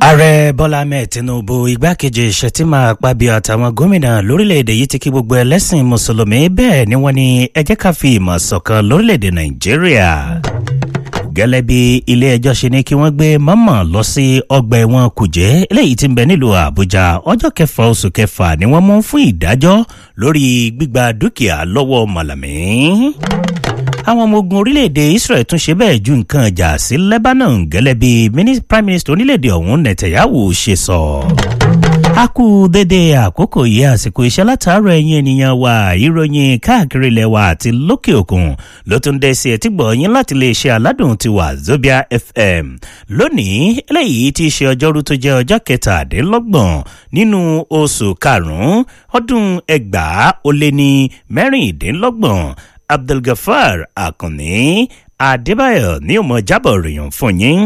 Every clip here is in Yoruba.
ààrẹ bọ́lá ahmed tinubu igbákejì shettima akpabio àtàwọn gómìnà lórílẹ̀‐èdè yìí ti kí gbogbo ẹlẹ́sìn mùsùlùmí bẹ́ẹ̀ ni wọ́n ní ẹ jẹ́ ká fi ìmọ̀ ṣọ̀kan lórílẹ̀‐èdè nàìjíríà gẹ́lẹ́ bí ilé-ẹjọ́ ṣe ní kí wọ́n gbé mọ́mọ́ lọ sí ọgbà ẹ̀wọ̀n kùjẹ́ eléyìí ti ń bẹ nílùú àbújá ọjọ́ kẹfà oṣù kẹfà ni wọ́n mú fún ìdájọ́ lórí gbígba dúkìá lọ́wọ́ mọ̀làmí àwọn ọmọ ogun orílẹ̀-èdè israel tún ṣe bẹ́ẹ̀ ju nǹkan ìjà sí lebanon gẹ́lẹ́ bí prime minister orílẹ̀-èdè ọ̀hún netanyahu ṣe sọ. a kú dédé àkókò yìí àsìkò iṣẹ́ látàárọ̀ ẹ̀yìn ènìyàn wa ìròyìn káàkiri ilẹ̀ wa àti lókè òkun ló tún dé sí ẹtí gbọ̀nyìn láti lè ṣe aládùn ti wà zobia fm lónìí eléyìí ti ṣe ọjọ́rú tó jẹ́ ọjọ́ kẹtàdínlọ́gbọ̀n nínú oṣù karùn-ún ọdún ẹgbàá ó lé ní mẹ́rìndínlọ́gbọ̀n abdulgafar akànní adébáyọ ní òmò jábọ̀ ròyìn fún yín.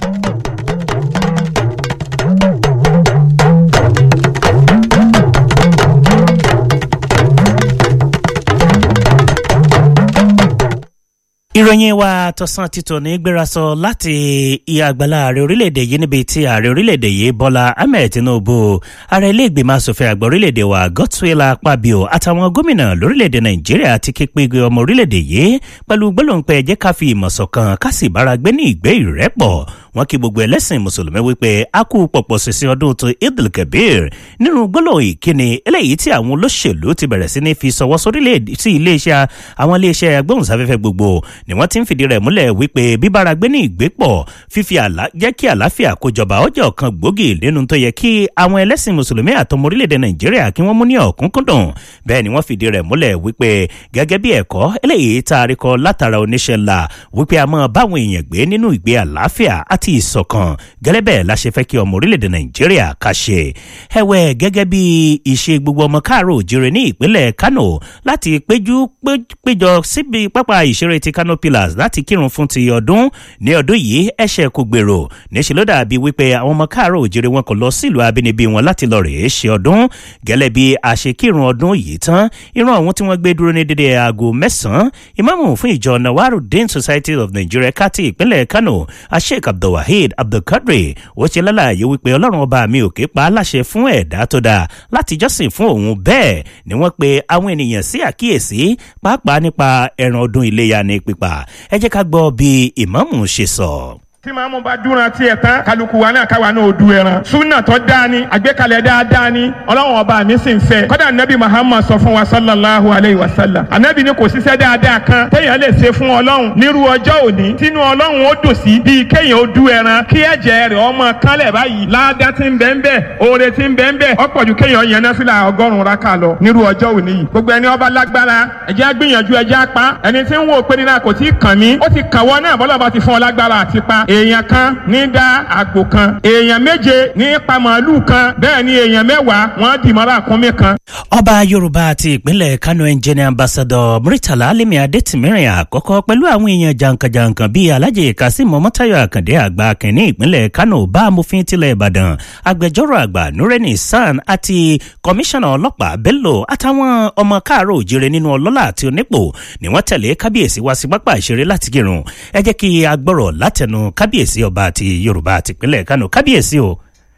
ìròyìn wa tọ̀sán títò ní gbérasọ láti ìyá àgbàlá ààrẹ orílẹ̀-èdè yìí níbi tí ààrẹ orílẹ̀-èdè yìí bọ́lá ahmed tinubu ààrẹ ilé-ìgbìmọ̀ asòfin àgbà orílẹ̀-èdè wa godswill akpabio àtàwọn gómìnà lórílẹ̀-èdè nàìjíríà ti ké pe ọmọ orílẹ̀-èdè yìí pẹ̀lú gbólóńpẹ́ ẹ̀jẹ̀ ká fi ìmọ̀ ṣọ̀kan ká sì bára gbé ní ìgbé ìrẹ́pọ̀ wọn kí gbogbo ẹlẹ́sìn mùsùlùmí wípé a kú pọ̀pọ̀ sísìn ọdún tó idil kabir nínú gbólóhùn ìkíni eléyìí tí àwọn olóṣèlú ti bẹ̀rẹ̀ sí ní fi sọwọ́ sí iléeṣẹ́ àwọn iléeṣẹ́ agbóhùnsáfẹ́fẹ́ gbogbo ni wọ́n ti ń fìdí rẹ̀ múlẹ̀ wípé bíbára gbé ní ìgbépọ̀ fífi àlá jẹ́ kí àlàáfíà kó jọba ọjọ́ kan gbòógì nínú tó yẹ kí àwọn ẹlẹ́sìn mùsùlùmí àtọmọ orílẹ̀-èdè nàìjíríà kí wọ́n mú ní ọ̀kúnkúndùn bẹ́ẹ̀ ni wọ́n fìdí rẹ̀ múlẹ̀ wípé gẹ́gẹ́ bí ẹ̀kọ́ eléyìí tá a rí kọ látara oníṣẹ́ ńlá wípé a máa báwọn èèyàn gbé nínú ìgbé àlàáfíà àti ìṣọ̀kan gẹ́lẹ́ bẹ́ẹ̀ la ṣe fẹ́ kí ọmọ orílẹ̀-èdè nàìjíríà ká ṣe ẹ̀wẹ̀ gẹ́gẹ́ bí ìṣe gbogbo ọmọ káàró òjìrè ní ìpínlẹ̀ kano láti péjú péjọ síbi pápá ìṣeré ti kano pillars láti kírun fún ti ọdún ní ọdún yìí ẹ̀ṣẹ̀ kò gbèrò níṣẹ́ ló dàbí wípé àwọn ọmọ káàró òjìrè wọn kò lọ sílùú abínibí wọn láti lọ rèé ṣe ọdún gẹ́lẹ́ bí àṣekírun ọdún yìí tán irun ọ̀hún tí wọ́n gbé dúró ní dédé aago mẹ́sàn-án ìmáàmù fún ìjọ nawarudin society of nigeria kati ìpínlẹ̀ kano asheik abdulwaheed abdulkadri ó ṣe lálàyé wípé ọlọ́run ọba mi ò ké pa á láṣẹ fún ẹ̀dá tó dáa láti jọ́sìn fún òun bẹ́ẹ̀ ni wọ́n pe àwọn ènìyàn sí àkíyèsí pàápàá nípa ẹran ọdún iléyà ní pípa ẹ jẹ́ ká gbọ́ bí ìmáàmù ṣe sọ tí màmú bá dúnra tiẹ̀ tán kálukú wa náà káwa náà du ẹran súnà tó dáa ni àgbékalẹ̀ dáadáa ni ọlọ́run ọba mi sì ń fẹ́ kọ́dà nabi muhammad sọ fún wa sallallahu alayhi wa sallam anabi ni kò síṣẹ́ dáadáa kan téèyàn lè ṣe fún ọlọ́run nírú ọjọ́ òní tínú ọlọ́run ó dùn sí bíi kéèyàn ó du ẹran kí ẹ̀jẹ̀ rẹ̀ ọmọ kálẹ̀ báyìí láàdá tí ń bẹ́ ń bẹ́ oore tí ń bẹ́ ń bẹ́ ọ̀pọ̀ ju kéèyàn yẹn náà fìlà ọgọ́rùn-ún raka lọ nírú ọjọ́ òní yìí gbogbo ẹni ọba lágbára ẹ̀jẹ̀ gbìyànjú ẹ̀jẹ̀ apá ẹni tí ń wò pé nínú àkòtí kàn mí ó ti kàn wọ́n náà bọ́lá bá ti fún ọ lágbára àti pa èèyàn kan ní dá àgbò kan èèyàn méje ní pa màálù kan bẹ́ẹ̀ ni èèyàn mẹ́wàá wọ́n dì mọ́ra àkúnmí kan. ọba yorùbá àti ìpínlẹ̀ kano engineer ambassador muritala alimi adetimirin àkọ́kọ́ pẹ̀lú àwọn èèyàn jankan-jankan bíi alhaji kasim mọ́tayọ àkàndé àgbà kìnní ìpínlẹ̀ kano bá amòfin tilẹ̀ ìbàdàn agbẹjọ́rò àgbà nureni san àti kọmíṣánná ọlọ́pàá bello àtàwọn ọmọ káàárọ̀ òjire nínú ọlọ́lá àti onípò ni wọ́n tẹ̀lé kábíyèsí wá sí pápá ìṣeré láti kírun ẹ jẹ́ kí a gbọ́rọ̀ látẹnu kábíyèsí ọba àti yorùbá àti ìpínlẹ̀ kano kábíyèsí o.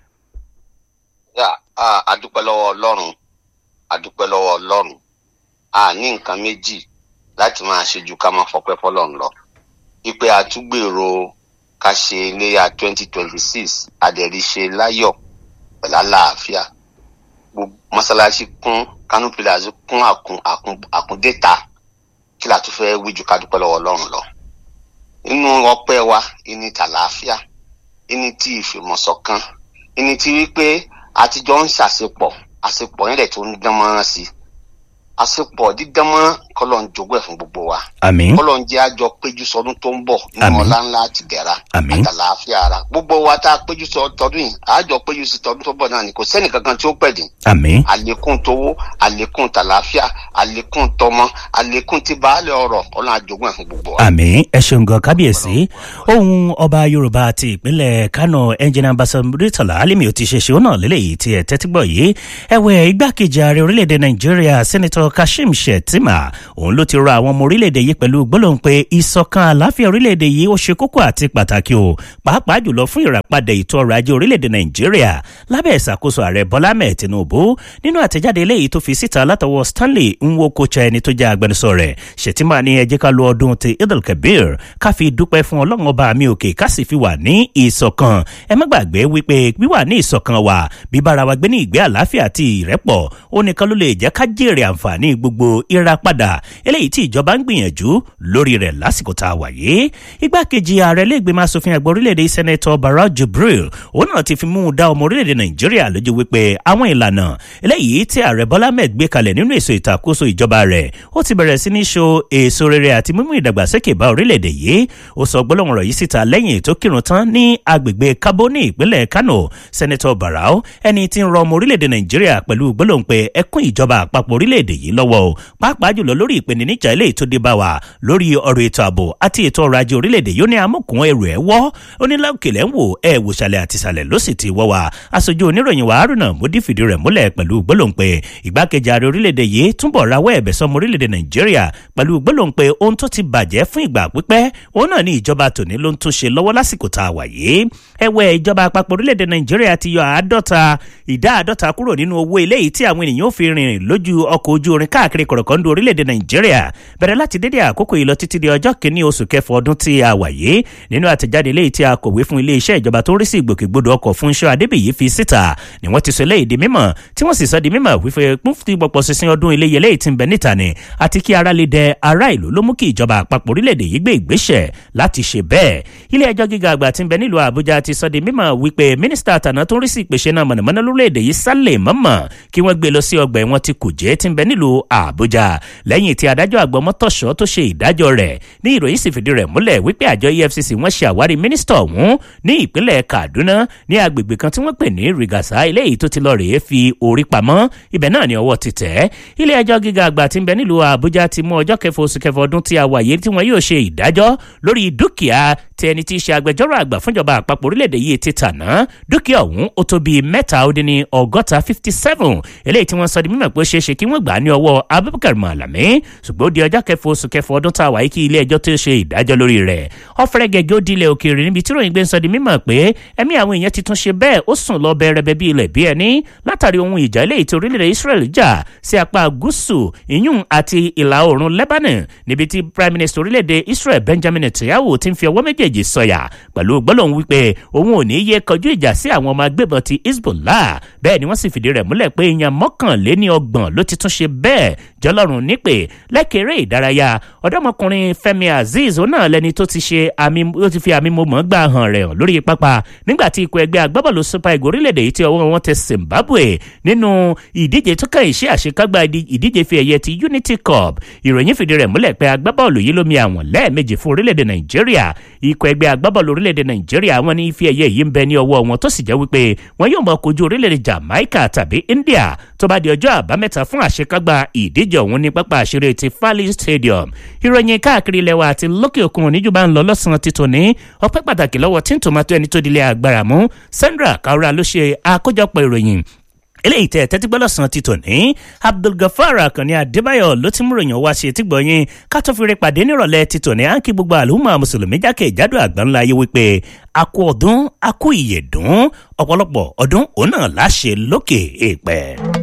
yà á àdúpẹ́ lọ́wọ́ ọlọ́run àdúpẹ́ lọ́wọ́ ọlọ́run a ní nǹkan méjì láti máa ṣe ju ká máa fọpẹ́ fọlọ́run lọ wípé àtúgbèrò ká ṣe iléyà twenty twenty six àdẹ̀ríṣe láyọ̀ pẹ̀lú àlàáfíà mọ́sálásí kún kánú pillars kún àkún àkún àkúndéta kí la tún fẹ́ wí ju ká dúpẹ́ lọ́wọ́ ọlọ́run lọ nínú ọpẹ́ wa ìní tàlàáfíà ìní tí ìfìmọ̀sọ̀kan ìní tí wípé àtijọ́ ń ṣàṣepọ̀ àṣepọ̀ yẹn lẹ̀ tó ń dán mọ́rán sí àṣepọ̀ dídán mọ́rán kọ́lọ̀ ń jogún ẹ̀ fún gbogbo wa àmín kọ́lọ̀ ń jẹ́ àjọ péjú sọdún tó ń bọ̀ nínú Àmín. ọlá ńlá àti dẹ̀ra Àmín. àtàlàáfíà ara gbogbo wa tá a péjú sọ tọdún yìí àjọ péjú sí tọdún tó bọ̀ náà ni kò sẹ́nì kankan tí ó pẹ̀dín àmín àlékún tówó àlékún tàlàáfíà àlékún tọmọ àlékún tí baálẹ̀ ọ̀rọ̀ ọlọ́run àjogún ẹ̀ fún gbogbo wa. àmì ẹ ṣeun gan kábíyèsí ohun ọba yorùbá àti ìpínlẹ̀ kano engine ambassador muritala alimi ò ti ṣe ṣeun náà lélẹ́yìí tí ẹ tẹ́tí gbọ́ yìí ẹ̀wẹ̀ igbákejì ààrẹ orílẹ̀-èdè nàìjíríà sẹ́nitọ́ kashim shettima òun ló ti rọ àwọn ọmọ orílẹ̀-èdè yìí pẹ̀lú gbólóhùn pé ìṣọ̀kan àláfíà orílẹ̀-èdè yìí ó ṣe kókó àti pàtàkì o pàápàá jùlọ fún ìràpadà ètò ọrọ̀ ajé orílẹ̀-èdè nàìjíríà lábẹ́ ìṣàkóso ààrẹ bọ́lá mẹ́ẹ̀ tinubu nínú àtẹ̀jáde eléyìí tó fi síta látọwọ́ stanley nwokocha ẹni tó jẹ́ agbẹnusọ rẹ̀ ṣètìmá ní ẹ jẹ́ ká lo ọdún ti idil kabir ká fi dúpẹ́ fún ọlọ́run ọba mi òkè ká sì fi wà ní ìṣọ̀kan ẹ má gbàgbé wípé wíwà ní ìṣọ̀kan wa bíbára wa gbé ní ìgbé àlàáfíà àti ìrẹ́pọ̀ ó nìkan ló lè jẹ́ ká jèrè àǹfààní gbogbo ìràpadà eléyìí tí ìjọba ń gbìyànjú lórí rẹ̀ lásìkò tá a wà yìí igbákejì ààrẹ lẹ́gbẹ̀ẹ́ asòfin àgbà orílẹ̀-èdè sẹ́nẹ́tọ̀ barra jibril òun náà ti fi mú un dá ọmọ orílẹ̀-èdè nàìjíríà lójú wípé àwọn ìlànà eléyìí tí ààrẹ bọ́lá ahmed gbé kalẹ̀ nínú èso ìtàkóso ìjọba rẹ̀ ó ti bẹ̀rẹ̀ sí ní so èso rere àti mímú ìdàgbàsókè bá orílẹ̀-èdè yìí ó sọ gbólóhùn rẹ̀ yìí síta lẹ́yìn tó kírun tán ní agbègbè kabo ní ìpínlẹ̀ kano sẹ́nẹ́tọ̀ barau ẹni tí ń rọ ọmọ orílẹ̀-èdè nàìjíríà pẹ̀lú gbólóhùn pé ẹkún ìjọba àpapọ̀ orílẹ̀-èdè yìí lọ́wọ́ o pàápàá jùlọ lórí ìpèníjà eléyìí tó dé bá wa lórí ọ̀rọ̀ ètò ààbò àti ètò ọrọ̀ ajé orílẹ̀-èdè yóò ní amúkùn ẹrù ẹ̀ wọ́ onílàkèlẹ̀ ń wò ẹ̀ wòṣàlẹ̀ àtìsàlẹ̀ ló sì ti wọ́ wa aṣojú oníròyìn wa haruna modi fìdí rẹ̀ múlẹ̀ pẹ̀lú gbólóhùn pé ìgbákejì ààrẹ orílẹ̀-èdè yìí túnbọ̀ rawọ́ ẹ̀bẹ̀ sọmọ orílẹ̀-èdè nàìjíríà pẹ̀lú gbólóhùn pé ohun tó ti bàjẹ́ fún ìgbà pípẹ́ òun náà ní ìjọba tòní ló ń tún ṣe lọ́wọ́ lásìkò tá a wà yìí ẹ̀wẹ̀ ìjọba àpapọ̀ orílẹ̀-èdè nàìjíríà ti yọ àádọ́ta ìdá àádọ́ta kúrò nínú owó eléyìí tí àwọn ènìyàn ò fi rìnrìn lójú ọkọ̀ ojú orin káàkiri kọ̀rọ̀kọ́ndù orílẹ̀-èdè nàìjíríà bẹ̀rẹ̀ láti dédé àkókò yìí lọ títí di ọjọ́ kìíní oṣù kẹfọ ọdún tí a wà yìí nínú àtẹ̀jáde eléyìí tí a kọ̀wé fún iléeṣẹ́ ìjọba tó ń rí sí ìgbòkègbodò ọkọ̀ fún iṣẹ́ adébíyí fi síta ni wọ́n ti sọ eléyìí di mímọ̀ tí wọ́n sì sọ di mímọ̀ wípé púfùtì pọ̀pọ̀ sísin ọdún iléyẹ eléyìí ti ń bẹ níta ni àti kí ara lè dẹ ará ìlú ló mú kí ìjọba àpapọ̀ orílẹ̀-èdè yìí gbé ìgbésẹ̀ láti ṣe bẹ́ẹ̀ ilé ẹjọ́ gíga àgbà ti ń bẹ nílùú àbújá ti sọ di mímọ̀ wípé mínísítà àtàná tó ń rí sí ìpèsè náà mọ̀nàmọ́ná lórílẹ̀-èdè yìí sálẹ̀ mọ́mọ́ kí wọ́n gbé lọ sí ọgbà ẹ̀wọ̀n ti kùjẹ́ ti ń bẹ nílùú àbújá lẹ́yìn tí adájọ́ àgbà mọ́tòṣọ́ tó ṣe ìdájọ́ rẹ̀ ní ìròyìn sì fìdí rẹ̀ múlẹ̀ wípé àjọ efcc wọ́n ṣe àwárí mínísítà ọ̀hún ní ìpínlẹ̀ kaduna ní agbègbè kan tí wọ́n pè ní rigasa eléyìí tó ti lọ rèé fi orí pamọ́ ibẹ̀ náà ni ọwọ́ ti tẹ̀ ilé ẹjọ́ gíga àgbà tí ń bẹ nílùú àbújá ti mú ọjọ́ kẹfọ oṣù kẹfọ ọdún tí a wà yìí tí wọ́n yóò ṣe ìdájọ́ lórí dúkìá tí ẹni tí í ṣe agbẹjọ́rò àgbà fúnjọba àpapọ̀ orílẹ̀-èdè yìí ti tàná dúkìá ọ̀hún ó tó bíi mẹ́ta ó dín ní ọgọ́ta fifty seven eléyìí tí wọ́n sọ di mímọ̀ pé ó ṣeé ṣe kí wọ́n gbà á ní ọwọ́ abubakar malami ṣùgbọ́n ó di ọjọ́ kẹfọ oṣù kẹfọ ọdún tá a wà yìí kí ilé ẹjọ́ tó ṣe ìdájọ́ lórí rẹ̀ ọ̀fẹ́rẹ́ gẹ́gẹ́ ó di ilẹ̀ òkèèrè níbi tí ròyìn gbé ń sọ di mímọ̀ pé ẹ̀mí àwọn èèyàn ti tún ṣe bẹ́ẹ̀ ó sùn lọ bẹ̀rẹ̀bẹ̀ bí ilẹ̀ bí ẹni látàrí ohun ìjà eléyìí tí orílẹ̀-èdè israel jà sí apá gúúsù ìyún àti ìlà oòrùn lebanon níbi tí prime minister orílẹ̀-èdè israel benjamin netanyahu ti ń fi ọwọ́ méjèèjì sọ̀yà pẹ̀lú gbólóhùn wípé òun ò ní yé kọjú ìjà sí àwọn ọmọ agbébọn ti hezbollah bẹ́ẹ̀ ni wọ́n sì fìdí rẹ̀ múlẹ̀ pé èèyàn mọ́kànléní ọgbọ̀n ló ti tún ṣe bẹ́ẹ̀ jọlọ́run nípè lẹ́kẹ̀rẹ́ ìdárayá ọ̀dọ́mọkùnrin fẹ́mi azeez òun náà lẹni tó ti ṣe àmì ó ti fi àmì mọ̀mọ́ gbà hàn rẹ̀ hàn lórí pápá nígbà tí ikọ̀ ẹgbẹ́ agbábọ́ọ̀lù super eagles orílẹ̀-èdè yìí tí ọwọ́ wọn tẹ zimbabwe nínú ìdíje tó kàn ìṣe àṣekágbá ìdíje fi ẹ̀yẹ ti unity cup ìròyìn fìdí rẹ̀ múlẹ̀ pé agbábọ́ọ̀lù yìí ló mi àwọn lẹ́ẹ̀mejì fún orílẹ̀-èdè nàìjíríà ikọ̀ ẹgbẹ́ agbábọ́ọ̀lù orílẹ̀-èdè nàìjíríà wọn ní ife ẹ̀yẹ yìí ń bẹ ní ọwọ́ wọn tó sì jẹ́ wípé wọn yóò mọ kojú orílẹ̀-èdè jamaica tàbí india tó bá di ọjọ́ àbámẹ́ta fún àṣekágbá ìdíje ọ̀hún ní pápá àṣírí ti fali stadium ìròyìn káàkiri ilẹ̀ wa àti lókè òkun oníjú bá ń lọ lọ́sàn-án títò ní ọpẹ́ pàtàkì lọ́wọ́ tí ń tòmátò ẹni tó dilé agbára mú sandra kaura ló ṣe àkójọpọ̀ ìròyìn eléyìí tẹ tẹ́tí gbọ́ lọ́sàn-án ti tò ní abdulgafar akànni adébáyọ̀ ló ti mú ròyìn wá sí etí gbọ̀nyìn kátófìrí pàdé nírọ̀lẹ́ ti tò ní àǹkí gbogbo àlùmọ́ mùsùlùmí jákè ìjádò àgbáńlá ayé wípé akú ọdún akú ìyèdún ọ̀pọ̀lọpọ̀ ọdún òun náà láṣẹ lókè èèpẹ̀.